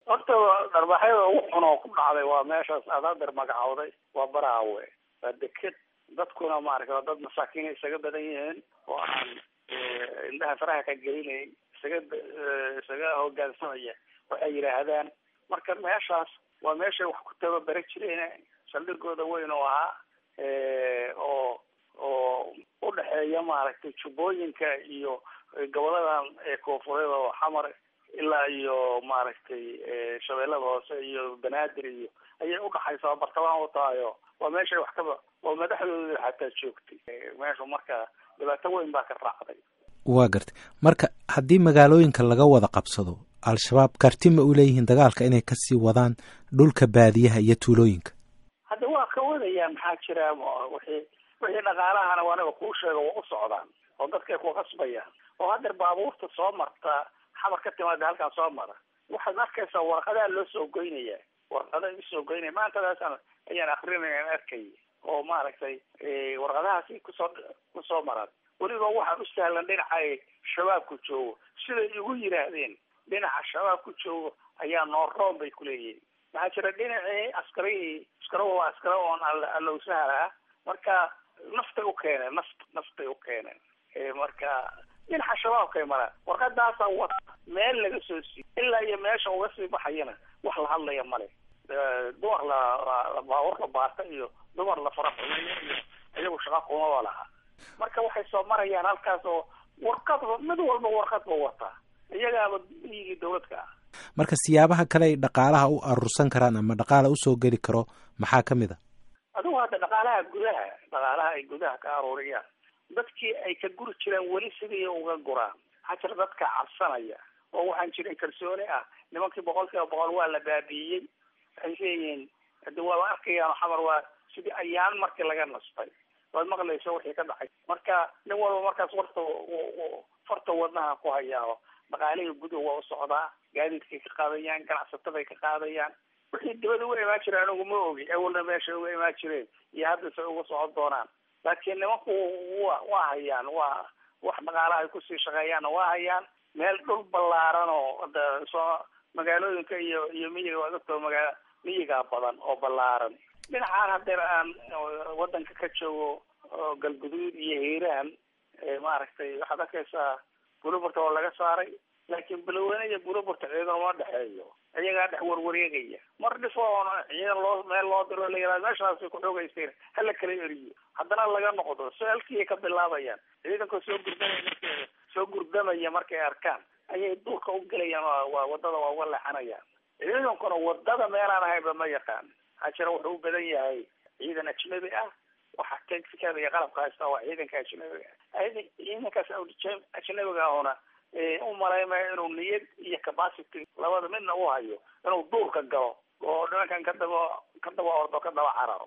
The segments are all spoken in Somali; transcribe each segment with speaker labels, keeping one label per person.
Speaker 1: horta dharbaxyada ugu xun oo ku dhacday waa meeshaas adaadir magacowday waa baraawe waa deked dadkuna maaragta waa dad masaakiina isaga badan yihiin oo aan indhaha faraha ka gelinayn isaga isaga hogaansamaya waxay yidhaahdaan marka meeshaas waa meeshay wax ku tababara jireen saldhigooda weyn oo ahaa oo oo udhexeeya maaragtay jubbooyinka iyo goboladan koonfureed oo xamar ilaa iyo maaragtay shabeellada hoose iyo banaadir iyo ayay udhaxaysaa bartamaha u tahayo waa meeshay wax kaba oo madaxdooda xataa joogtay meeshu marka dhibaato weyn baa ka raacday
Speaker 2: waa gartay marka haddii magaalooyinka laga wada qabsado al-shabaab karti ma u leeyihiin dagaalka inay kasii wadaan dhulka baadiyaha iyo tuulooyinka
Speaker 1: hadda waa ka wadayaan maxaa jira wixii wixii dhaqaalahana waaniga kuu sheega waa u socdaan oo dadkay ku qasbayaan oo haddeer baabuurta soo marta xamar ka timaada halkaan soo mara waxaad arkaysaa warqadaha loo soo goynaya warqada usoo goynaya maantadaasaan ayaan akrinaya arkay oo maaragtay warqadahaasi kusoo kusoo maraan weliba waxaa u sahlan dhinaca ay shabaabku joogo siday igu yidhaahdeen dhinaca shabaabku joogo ayaa nooroon bay kuleeyihin maxaa jira dhinacii askarihii askarahu waa askara oon allow sahala marka naftay u keeneen naft naftay u keeneen marka dhinaca shabaabkay maraan warqadaasa wata meel laga soo siiyo ilaa iyo meesha uga sii baxayana wax la hadlaya male dumar la baabuur la baata iyo dumar la faraxumeeyo iyo iyagu shaqa kumaba laha marka waxay soo marayaan halkaas oo warqad mid walba warqad ba wataa iyagaaba iyigii dawladka ah
Speaker 2: marka siyaabaha kale ay dhaqaalaha u aruursan karaan ama dhaqaala usoo geli karo maxaa ka mid a
Speaker 1: adigu hadda dhaqaalaha gudaha dhaqaalaha ay gudaha ka aruuriyaan dadkii ay ka guri jireen weli sidii uga guraan waxaa jira dadka cabsanaya oo waxaan jirin kalsooni ah nimankii boqol kiiba boqol waa la baabi'iyey waxay leeyihiin hadi waaba arkayaan xamar waa sidii ayaan markii laga nastay waad maqlaysa wixii ka dhacay marka nin walba markaas warta farta wadnaha ku hayaa dhaqaalihii guduhu waa u socdaa gaadiidkay ka qaadayaan ganacsataday ka qaadayaan wixii dibada uga imaan jira anigu ma ogi awalna meeshay uga imaan jireen iyo haddase uga socon doonaan laakiin nimanku wa waa hayaan waa wax dhaqaalaha ay kusii shaqeeyaanna waa hayaan meel dhul ballaaran oo ada soo magaalooyinka iyo iyo miyiga waa dadka magaa miyigaa badan oo ballaaran dhinacaan hadeer aan wadanka ka joogo galguduud iyo hiiraan maaragtay waxaad arkaysaa buluburta oo laga saaray laakiin baloweyne iyo buluburta ciidan uma dhexeeyo iyagaa dhex warwareegaya mar dhifo oon ciidan loo meel loo diro la yihahdo meeshaasay ku xoogaysteen hala kala eriyo haddana laga noqdo su-aalkiiay ka bilaabayaan ciidanka soo gurdamaya markay soo gurdamaya markay arkaan ayay duurka u gelayaan waa wadada waa uga leexanayaan ciidankuna wadada meelaan ahaynba ma yaqaan maxaa jira wuxuu u badan yahay ciidan ajnabi ah waxa technicada iyo qalabka haysta waa ciidanka ajnabiga ciidankaas ajnabiga ahuna u malaymaya inuu niyad iyo capacity labada midna u hayo inuu duurka galo oo nimankan ka daba ka daba ordo ka daba cararo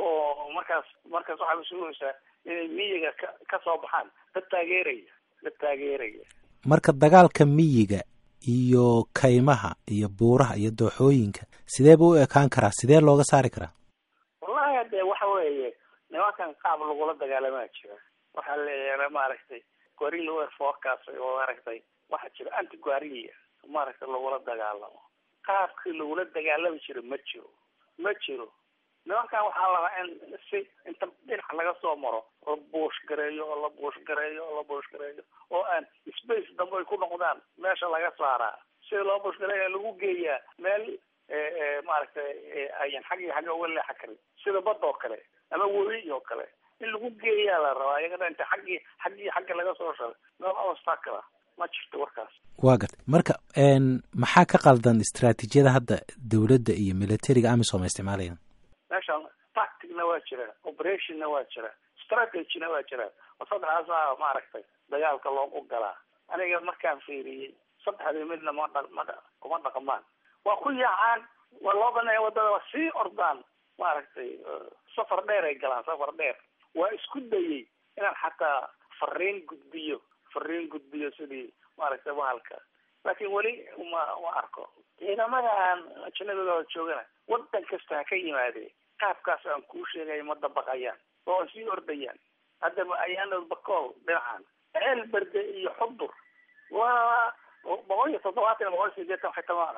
Speaker 1: oo markaas markaas waxaa sugaysaa inay miyiga ka kasoo baxaan dad taageeraya dad taageeraya
Speaker 2: marka dagaalka miyiga iyo kaymaha iyo buuraha iyo dooxooyinka sidee buu u ekaan karaa sidee looga saari karaa
Speaker 1: wallahi hade waxa weeye nimankan qaab lagula dagaalamaa jira waxaa la maaragtay guarilla wer forecast oo maaragtay waxaa jira anti guarilla maaragtay lagula dagaalamo qaabkii lagula dagaalami jiro ma jiro ma jiro nimankan waxaa labaa in si inta dhinac laga soo maro la buush gareeyo oo la buush gareeyo oo la buush gareeyo oo aan space dambe ay ku noqdaan meesha laga saaraa sida loo buush gareeya lagu geeyaa meel maaragtay ayan xaggi xagga uga leexa karin sida bad oo kale ama webi oo kale in lagu geeyaa la rabaa iyagana inta xaggii xaggii xagga laga soo shalay meel obstacla ma jirto warkaas
Speaker 2: waa gartay marka maxaa ka qaldan istraatiijiyada hadda dowladda iyo militariga amisom ay isticmaalayaan
Speaker 1: meeshan tacticna waa jira operationna waa jira strategyna waa jira oo saddexdaasa maaragtay dagaalka loogu galaa aniga markaan fiiriyey saddexdii midna ma dha ma kuma dhaqmaan waa ku yaacaan waa loo baneeya wadada waa sii ordaan maaragtay safar dheer ay galaan safar dheer waa isku dayey inaan xataa fariin gudbiyo fariin gudbiyo sidii maaragtay bahalka laakiin weli ma ma arko ciidamadan ajnabiga oo joogana wadan kasta ha ka yimaadee qaabkaas aan kuu sheegaya ma dabaqayaan oo sii ordayaan hadda ayaana bakool dhinacan ceel berde iyo xudur waa boqol iyo toddobaatan boqol iyo sideetan waxay tama aqaan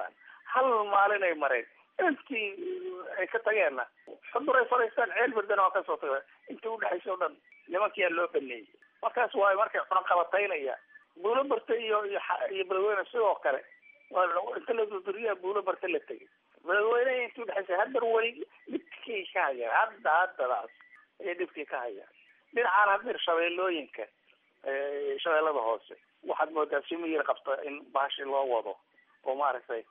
Speaker 1: hal maalin ay mareen intii ay ka tageenna xudur ay fadhiistaan ceel berdana waa kasoo taga intii udhexaysa o dhan nimankiyaa loo baneeyey markaas waay markay cunaqabataynaya buulo barta iyo iyo iyo beledweyne sidoo kale inta la durduriyaa buulo barta la tegay beledweyne intii udhexaysa haddar weli dhibkii ka hayaan hadda haddadaas ayay dhibkii ka hayaan dhinacaan hadir shabeellooyinka shabeellada hoose waxaad moodaa si miyir qabta in baashi loo wado oo maaragtay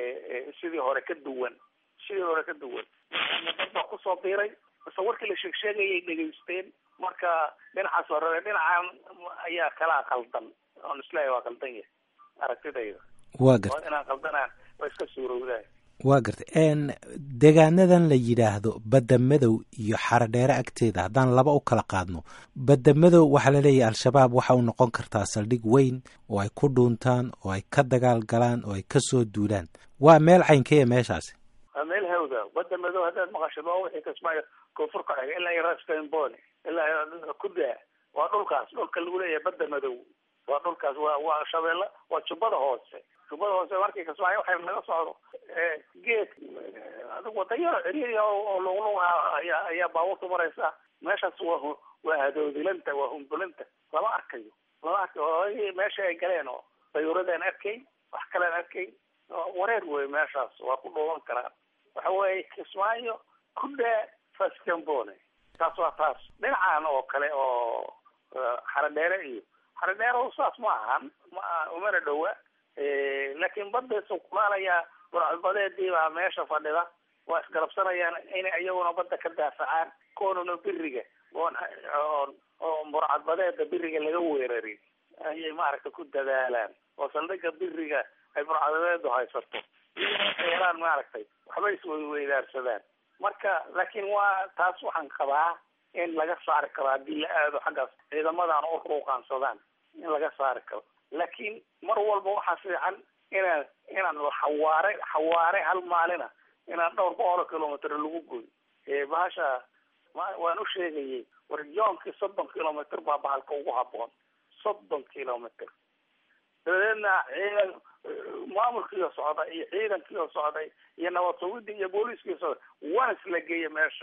Speaker 1: sidii hore ka duwan sidii hore ka duwan dad baa kusoo biiray base warkii la sheeg sheegayay dhegaysteen marka dhinacaas hore dhinacan ayaa kalaa qaldan oon islahay waa qaldan yahay aragtidayda
Speaker 2: waa garta
Speaker 1: oo inaan qaldanaan waa iska suurowdaa
Speaker 2: waa garta deegaanadan la yidhaahdo badda madow iyo xaradheere agteeda haddaan laba u kala qaadno badda madow waxaa laleeyahay al-shabaab waxa u noqon kartaa saldhig weyn oo ay ku dhuuntaan oo ay ka dagaal galaan oo ay kasoo duulaan waa meel caynkeeya meeshaasi
Speaker 1: waa meel hawda badda madow haddaad maqashid waa wixii kasmaayo koonfur ka xiga ilaa iyo raskamboni ilaa kudaa waa dhulkaas dhulka lagu leeyahay badda madow waa dhulkaas waa waa shabeelle waa jubbada hoose jubbada hoose markii kasmaayo waxay naga socdo geed adigu wadayaro ceriya oo luqluq ayaa ayaa baabuurta maraysa meeshaas waa waa hadoodilanta waa humbulanta lama arkayo lama arkayo meesha ay galeen oo dayuuradaan arkayn wax kalean arkayn wareer wey meeshaas waa ku dhuuban karaan waxa weeye kismaayo kudhaa fascambone taas waa taas dhinacan oo kale oo xaradheere iyo xaradheere saas ma ahan ma umana dhowa laakiin badaysu kulaalayaa burcadbadeedii baa meesha fadhida waa isgarabsanayaan inay iyaguna badda ka daafacaan koonuna biriga oon oon oo burcadbadeeda biriga laga weerarin ayay maaragtay ku dadaalaan oo saldhiga biriga ay burcadbadeedu haysato iyo helaan maaragtay waxbay isweyweydaarsadaan marka laakiin waa taas waxaan qabaa in laga saari karo haddii la aado xaggaas ciidamadan u ruuqaansadaan in laga saari karo laakiin mar walba waxaa fiican inaan inaan xawaare xawaare hal maalina inaan dhowr boqol kilomitr lagu goy bahasha waan u sheegayay war yoonkii soddon kilomitr baa bahalka ugu haboon soddon kilomitr dabadeedna ciidan maamulkiioo socda iyo ciidankiioo socday iyo nabad sugidii iyo booliiskii socday waan isla geeya meesha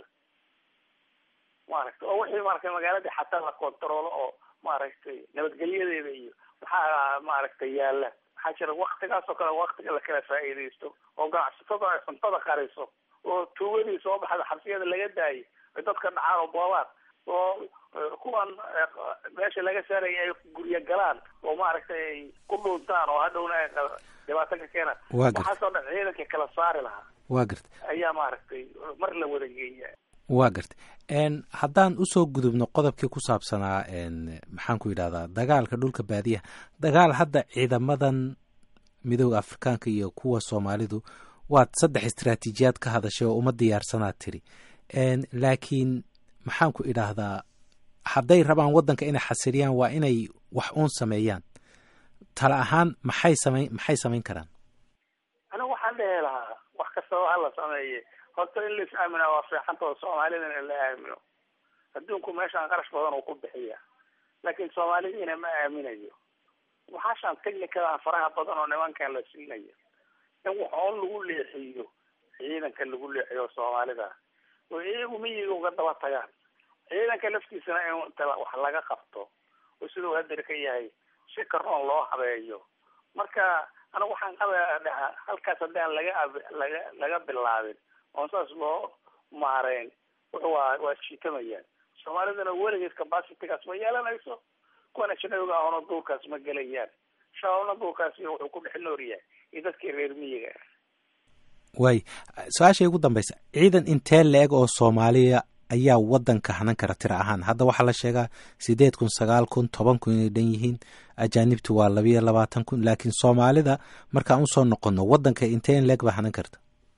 Speaker 1: maaragtay oo wixii maaragtay magaaladii xataa la kontaroolo oo maaragtay nabadgelyadeeda iyo maxaa maaragtay yaala waxaa jira waktigaas oo kale waktiga lakala faa'iidaysto oo ganacsatada ay cuntada qariso oo tuugadii soo baxda xabsiyada laga daayay ay dadka dhacaan oo boobaan oo kuwan meesha laga saaraya ay guryo galaan oo maaragtay ay ku dhuuntaan oo hadhowna ay dhibaato ka keenaan waxaasoo dhan ciidankii kala saari lahaa
Speaker 2: waa garta
Speaker 1: ayaa maaragtay mar la wada geeya
Speaker 2: waa garta haddaan usoo gudubno qodobkii ku saabsanaa maxaan ku yidhahdaa dagaalka dhulka baadiyaha dagaal hadda ciidamadan midooda afrikaanka iyo kuwa soomaalidu waad saddex istraatiijiyaad ka hadashay oo uma diyaarsanaad tiri laakiin maxaan ku idhaahdaa hadday rabaan waddanka inay xasiliyaan waa inay wax uun sameeyaan tala ahaan maxay samayn maxay samayn karaan
Speaker 1: anigu waxaan dhehi lahaa wax kastaba hala sameeye horta in lais aamina waa fiixanta oo soomaalida in la aamino adduunku meeshaan qarash badan uu ku bixiya laakiin soomaalidiina ma aaminayo waxaashaan technicadan faraha badan oo nimankan la siinayo in wax oon lagu leexiyo ciidanka lagu leexiyo soomaalida oo iyagu miyiga uga daba tagaan ciidanka laftiisana in wax laga qabto oo siduu hadir ka yahay si karoon loo habeeyo marka anigu waxaan qabaa dhaha halkaas haddaan laga laga laga bilaabin oon saas loo maareyn waa waa jiitamayaan soomaaliduna weligeed capacitygaas ma yeelanayso kuwan ajnabiga ahona duurkaas ma gelayaan shabaabna duurkaas wuxuu ku dhex noor yahay iyo dadkii reer miyiga ah
Speaker 2: waay su-aashay ugu dambaysa ciidan intee la-eg oo soomaaliya ayaa waddanka hanan kara tira ahaan hadda waxaa la sheegaa sideed kun sagaal kun toban kun inay dhan yihiin ajaanibtu waa labiyo labaatan kun laakiin soomaalida markaan usoo noqono waddanka intee in leeg baa hanan karta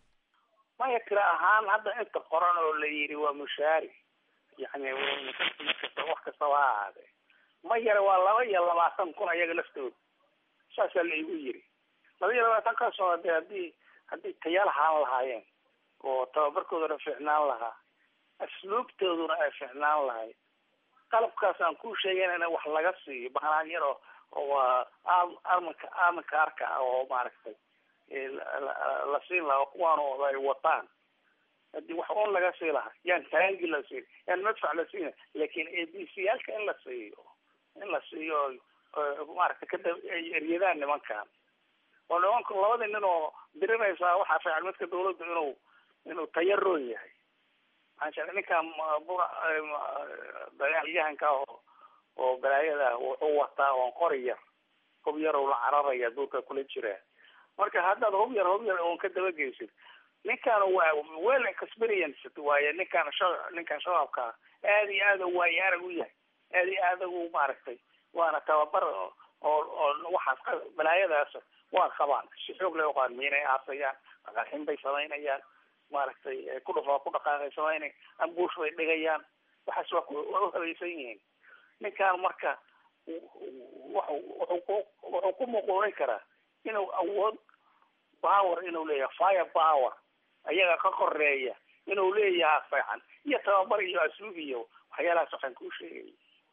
Speaker 1: maya tira ahaan hadda inta qoran oo la yidhi waa mushaari yani kasta wax kastaba ha ahaadee ma yare waa laba iyo labaatan kun ayaga laftooda saasaa la igu yiri laba iyo labaatan kaasoo de haddii haddii tayaal ahaan lahaayeen oo tababarkoodana fiicnaan lahaa asluubtooduna ay fiicnaan lahayd qalabkaas aan kuu sheegayn in wax laga siiyo bahnaan yar oo oo armanka armanka arka ah oo maaragtay la siin lahaa kuwaan ay wataan hadii wax on laga sii lahaa yaan taangi la siin yaan madfac la siina laakin a b c yaalka in la siiyo in la siiyo maaragtay kada ay eryadaan nimankan oo nimanku labadii nin oo dirinaysaa waxaa fiican midka dawladdu inuu inuu tayaroon yahay maxaa jira ninkan dagaalyahanka oo oo balaayada wuxuu wataa oon qori yar hub yar oo la cararaya duurka kula jiraa marka haddaad hub yar hub yar oon ka dabageysid ninkan waa well experienced waaye ninkan sha ninkan shabaabka aada iyo aada waaye arag u yahay aada iyo aada u maaragtay waana tababar oo oo waxaas balaayadaas waa qabaan si xoog leh uqaan miinay aasayaan qaraxin bay samaynayaan maaragtay ku dhufaa ku dhaqaaqay samaynay ambuush bay dhigayaan waxaas waa waa uhabaysan yihiin ninkan marka wuxuu ku wuxuu ku muquurin karaa inuu awood power inuu leeyahay fire power ayaga ka koreeya inuu leeyaha fiican iyo tababar iyo asluub iyo waxyaalahaas waxaan kuu sheegay